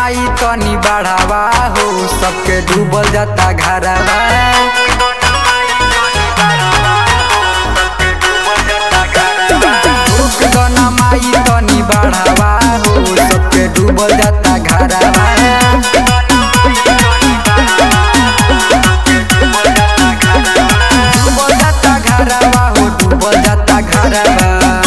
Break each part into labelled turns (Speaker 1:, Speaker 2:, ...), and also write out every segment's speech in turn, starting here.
Speaker 1: माई तनी बढ़ावा हो सबके डूबल जाता घरवा रुक दना माई तनी बढ़ावा हो सबके डूबल जाता घरवा डूबल जाता घरवा हो डूबल जाता घरवा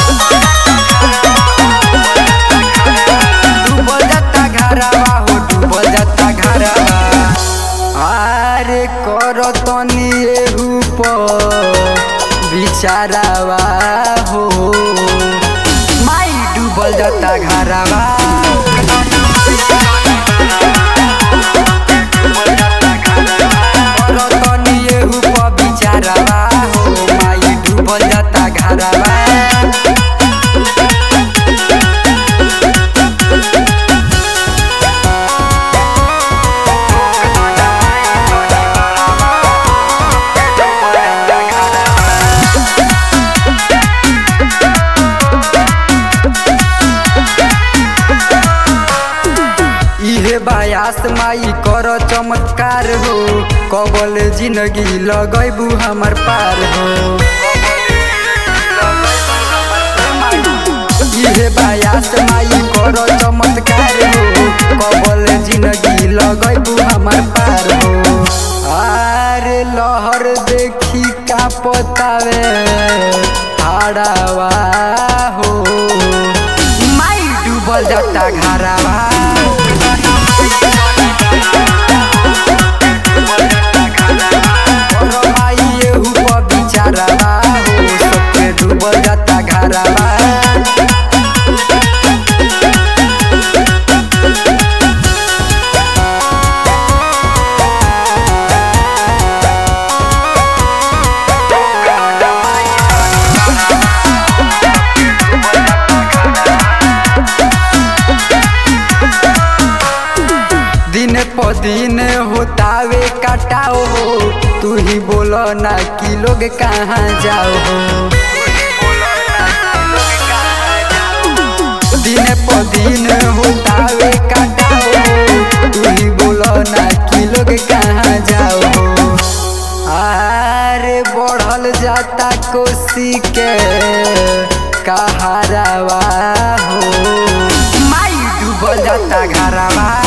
Speaker 1: डूबल जाता घरवा हो डूबल जाता घरवा अरे कर तनी एहू पर बिचारावा हो माई डूबल जाता घरवा कर तनी एहू पर बिचारावा हो माई डूबल जाता घरवा इहे बायास माई कर चमत्कार हो कबल जिंदगी लगैबू हमर पार हो इहे बायास माई कर चमत्कार हो कबल जिंदगी लगैबू हमर पार हो आरे लहर देखी का पतावे हाड़ावा हो माई डूबल जाता घरावा और माई एहू पर बिचारावा हो सबके डूबल जाता घरावा दिन प दिन होतावे कटाओ हो तू ही बोलो ना कि लोग कहाँ जाओ हो दिन प दिन होतावे कटाओ हो तू ही बोलो ना कि लोग कहाँ जाओ हो अरे बढ़ल जाता कोसी के कहारावा हो माई डूबल जाता घरवा